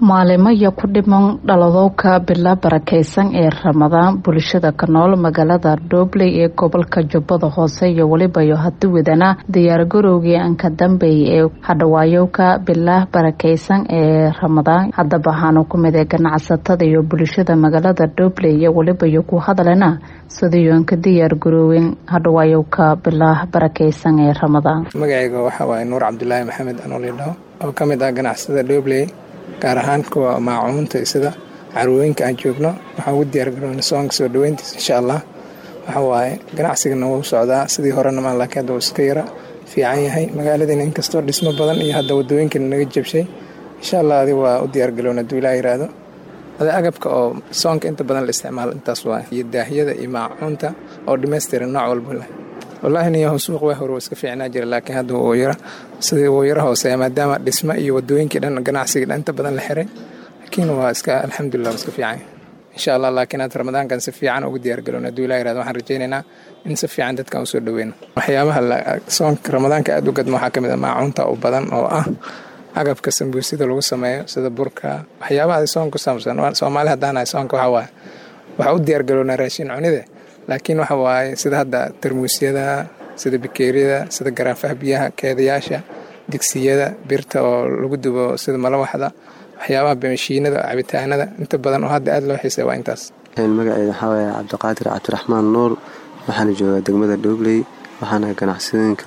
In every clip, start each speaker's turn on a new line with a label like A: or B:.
A: maalimaya ku dhiman dhaladowka bila barakeysan ee ramadaan bulshada ka nool magaalada dhobley ee gobolka jubbada hoose iyo welibayo hadi wadana diyaargarowgii anka dambeeyay ee hadhawaayowka bila barakeysan ee ramadaan haddaba waxaana ku mid ee ganacsatada iyo bulshada magaalada dhobley iyo welibayo ku hadlena sidiiyo anka diyaargaroowen hadhawaayowka bila barakeysan ee ramadaan
B: magacayga waxaa waaye nuur cabdulaahi maxamed anoolidhaho oo ka mid ah ganacsada dhobley gaar ahaan kuwa maacuunta sida carwooyinka aan joogno waxaan ugu diyaargaroona soonka soo dhaweyntiisa insha allah waxa waaye ganacsigana wuu socdaa sidii horena maan laakiin hadda wuu iska yara fiican yahay magaaladiina inkastoo dhismo badan iyo hadda wadooyinkana naga jabshay insha allah adi waa u diyaargaroona haduu ilaa yiraahdo adi agabka oo soonka inta badan la isticmaalo intaas waay iyo daahiyada iyo maacuunta oo dhammaystiran nooc walba leh wallaahi niyahu suuq waa hore iska fiicnaa jira laakiin hadda wuu yara sidii wuu yara hooseeya maadaama dhismo iyo wadooyinkii dhan ganacsigii dhan inta badan la xiray laakiin waa iska alxamdulilah waa iska fiican insha allah laakiin hadda ramadaankan si fiican ugu diyaargalowna hadduu ilah yirahdo waxaan rajaynaynaa in si fiican dadkan usoo dhaweyno waxyaabaha soonka ramadaanka aad u gadmo waxaa ka mid ah maacuunta u badan oo ah agabka sambuusida lagu sameeyo sida burka waxyaabaha soon ku saabsan soomaali haddaanahay soonka waxaa waaye waxaa u diyaargalownaa raashin cunide laakiin waxa waaye sida hadda tarmuusyada sida bikeeriyada sida garaafaha biyaha keedayaasha digsiyada birta oo lagu dubo sida malawaxda waxyaabaha mashiinada cabitaanada inta badan oo hadda aad loo xiisay waa intaas
C: magaceeda waxaa waaye cabdiqaadir cabdiraxmaan nuur waxaana joogaa degmada dhobley waxaana ganacsadooyinka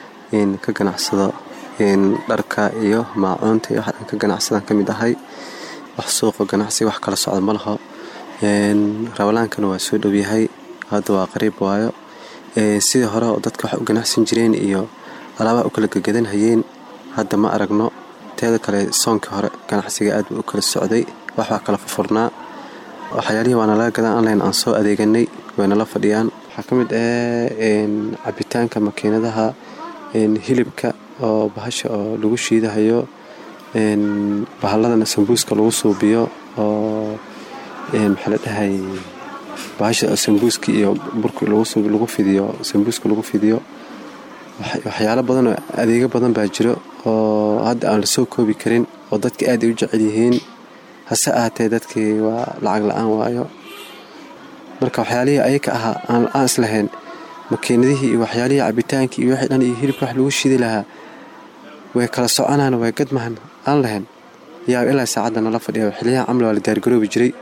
C: ka ganacsado dharka iyo maacuunta iyo waxaan ka ganacsadaan ka mid ahay wax suuqa ganacsi wax kala socda ma laho rabalaankana waa soo dhowyahay hadda waa qariib waayo sidii hore oo dadka wax u ganacsan jireen iyo alaabaha u kala gegadanhayeen hadda ma aragno teeda kale soonkii hore ganacsiga aad buu u kala socday wax waa kala fufurnaa waxyaalihii waana laga gadan online aan soo adeeganay waynala fadhiyaan waxaa ka mid ah cabitaanka makiinadaha hilibka oo bahasha oo lagu shiidahayo bahalladana sambuuska lagu suubiyo oo maxaa la dhahay bahasha sambuuska iyo burka lagu fidiyo sambuuska lagu fidiyo waxyaalo badan oo adeego badan baa jiro oo hadda aan lasoo koobi karin oo dadka aad ay u jecel yihiin hase ahaatee dadkii waa lacag la-aan waayo marka waxyaalihii ayaka ahaa aan islahayn makiinadihii iyo waxyaalihii cabitaankii iyo wixii dhan iyo hilibka wax lagu shidi lahaa way kala soconaan way gadmahan aan lahayn yaa ilaa saacadda nala fadhiya xiliyaha camli waa la diyaargaroobi jiray